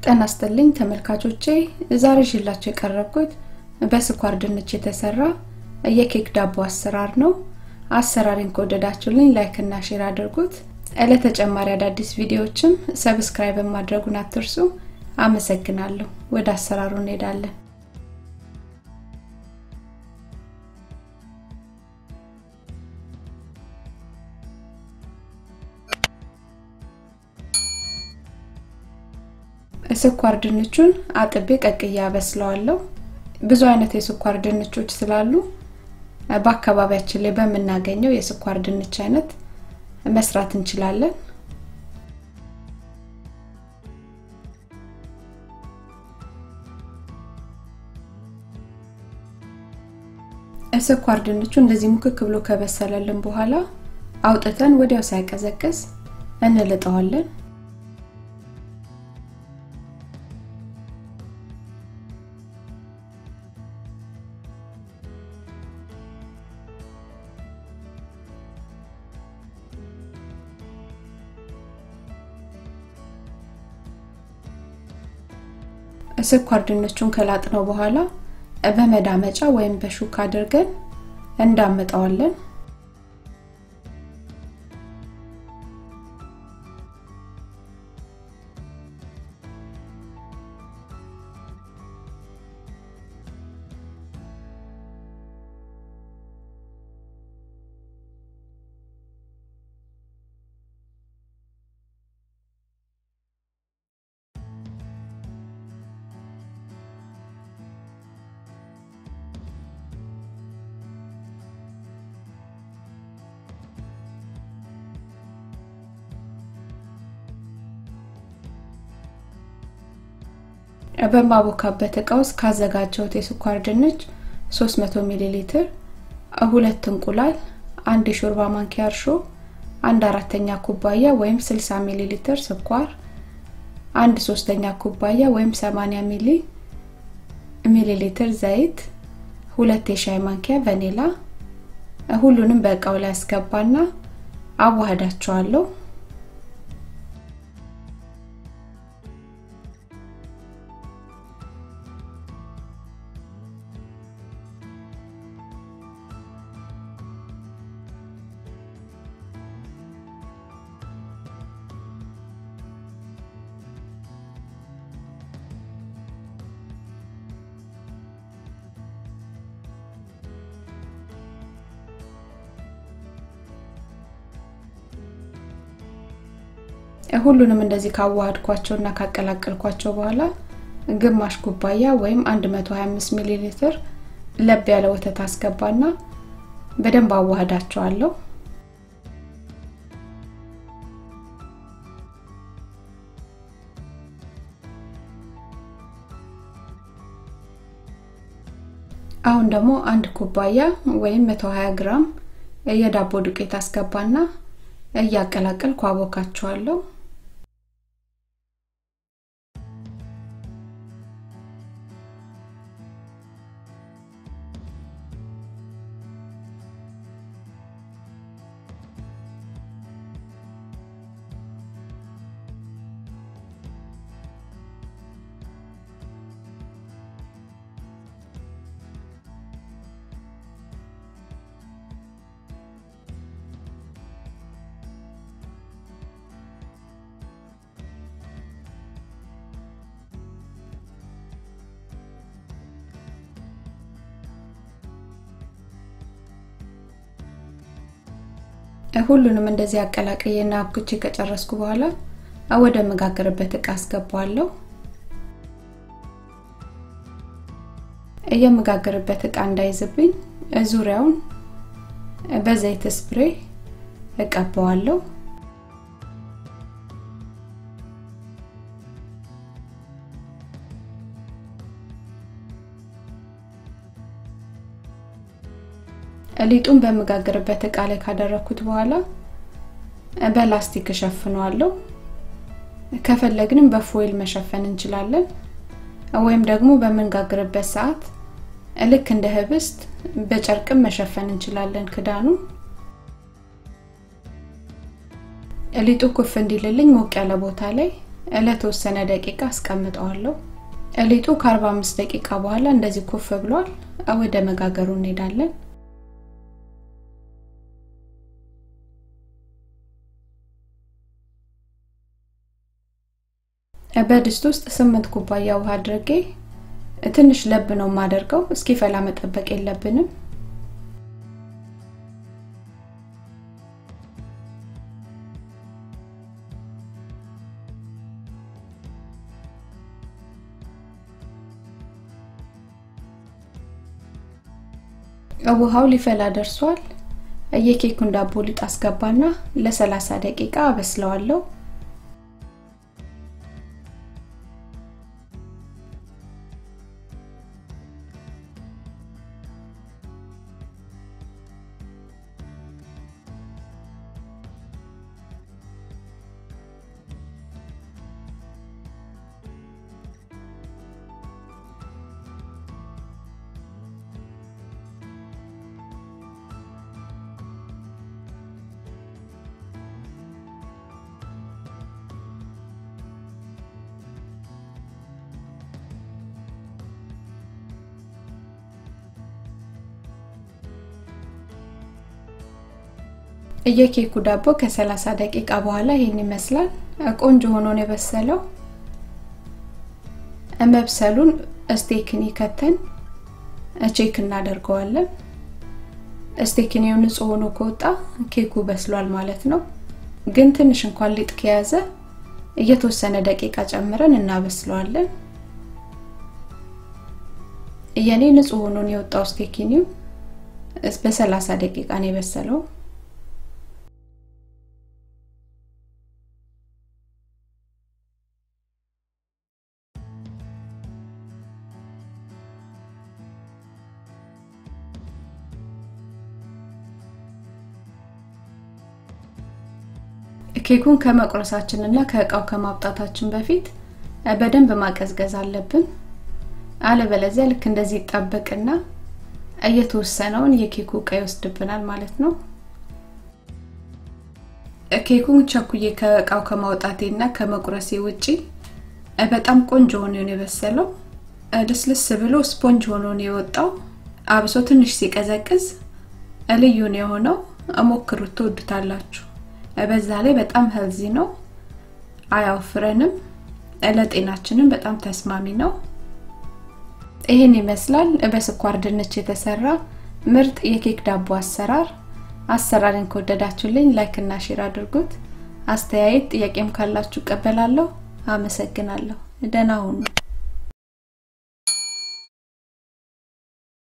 ጤና ይስጥልኝ ተመልካቾቼ ዛሬ ይዤላችሁ የቀረብኩት በስኳር ድንች የተሰራ የኬክ ዳቦ አሰራር ነው አሰራሬን ከወደዳችሁልኝ ላይክ እና ሼር አድርጉት ለተጨማሪ አዳዲስ ቪዲዮዎችም ሰብስክራይብ ማድረጉን አትርሱ አመሰግናለሁ ወደ አሰራሩ እንሄዳለን ስኳር ድንቹን አጥቤ ቀቅያ አበስለዋለሁ ብዙ አይነት የስኳር ድንቾች ስላሉ በአካባቢያችን ላይ በምናገኘው የስኳር ድንች አይነት መስራት እንችላለን ስኳር ድንቹ እንደዚህ ሙክክ ብሎ ከበሰለልን በኋላ አውጥተን ወዲያው ሳይቀዘቅዝ እንልጠዋለን ስኳር ድንቹን ከላጥነው በኋላ በመዳመጫ ወይም በሹካ አድርገን እንዳመጣዋለን በማቦካበት እቃ ውስጥ ካዘጋጀሁት የስኳር ድንች 300 ሚሊ ሊትር ሁለት እንቁላል አንድ የሾርባ ማንኪያ እርሾ አንድ አራተኛ ኩባያ ወይም 60 ሚሊ ሊትር ስኳር አንድ ሶስተኛ ኩባያ ወይም 80 ሚሊ ሚሊ ሊትር ዘይት ሁለት የሻይ ማንኪያ ቫኒላ ሁሉንም በእቃው ላይ አስገባና አዋህዳቸዋለሁ ሁሉንም እንደዚህ ካዋሃድኳቸው እና ካቀላቀልኳቸው በኋላ ግማሽ ኩባያ ወይም 125 ሚሊ ሊትር ለብ ያለ ወተት አስገባና በደንብ አዋህዳቸዋለሁ አሁን ደግሞ አንድ ኩባያ ወይም 120 ግራም የዳቦ ዱቄት አስገባና እያቀላቀልኩ አቦካቸዋለሁ ሁሉንም እንደዚህ አቀላቀየና አብኩቼ ከጨረስኩ በኋላ ወደ መጋገርበት እቃ አስገባዋለሁ የምጋገርበት እቃ እንዳይዝብኝ ዙሪያውን በዘይት ስፕሬ እቀባዋለሁ ሊጡን በምጋግርበት እቃ ላይ ካደረኩት በኋላ በላስቲክ እሸፍነዋለሁ ከፈለግንም በፎይል መሸፈን እንችላለን ወይም ደግሞ በምንጋግርበት ሰዓት ልክ እንደ ህብስት በጨርቅም መሸፈን እንችላለን ክዳኑ ሊጡ ኩፍ እንዲልልኝ ሞቅ ያለ ቦታ ላይ ለተወሰነ ደቂቃ አስቀምጠዋለሁ። ሊጡ ከ45 ደቂቃ በኋላ እንደዚህ ኩፍ ብሏል። ወደ መጋገሩ እንሄዳለን። በድስት ውስጥ ስምንት ኩባያ ውሃ አድርጌ ትንሽ ለብ ነው የማደርገው። እስኪፈላ መጠበቅ የለብንም። ውሃው ሊፈላ ደርሷል። የኬኩን ዳቦ ሊጥ አስገባና ለ30 ደቂቃ አበስለዋለሁ። የኬኩ ዳቦ ከ30 ደቂቃ በኋላ ይሄን ይመስላል። ቆንጆ ሆኖ ነው የበሰለው። መብሰሉን ስቴክኒ ከተን ቼክ እናደርገዋለን። ስቴክኒው ንጹህ ሆኖ ከወጣ ኬኩ በስሏል ማለት ነው። ግን ትንሽ እንኳን ሊጥ ከያዘ እየተወሰነ ደቂቃ ጨምረን እናበስለዋለን። የኔ ንጹህ ሆኖ ነው የወጣው ስቴክኒው። በ30 ደቂቃ ነው የበሰለው። ኬኩን ከመቁረሳችን እና ከእቃው ከማውጣታችን በፊት በደንብ ማቀዝቀዝ አለብን። አለበለዚያ ልክ እንደዚህ ይጣበቅና እየተወሰነውን የኬኩ እቃ ይወስድብናል ማለት ነው። ኬኩን ቸኩዬ ከእቃው ከማውጣቴ እና ከመቁረሴ ውጪ በጣም ቆንጆ ሆኖ ነው የበሰለው። ልስልስ ብሎ ስፖንጅ ሆኖ ነው የወጣው። አብሶ ትንሽ ሲቀዘቅዝ ልዩ ነው የሆነው። ሞክሩት፣ ትወዱታላችሁ። በዛ ላይ በጣም ሄልዚ ነው፣ አያወፍረንም፣ ለጤናችንም በጣም ተስማሚ ነው። ይህን ይመስላል በስኳር ድንች የተሰራ ምርጥ የኬክ ዳቦ አሰራር። አሰራርን ከወደዳችሁልኝ ላይክ እና ሼር አድርጉት። አስተያየት ጥያቄም ካላችሁ እቀበላለሁ። አመሰግናለሁ። ደህና ሁኑ።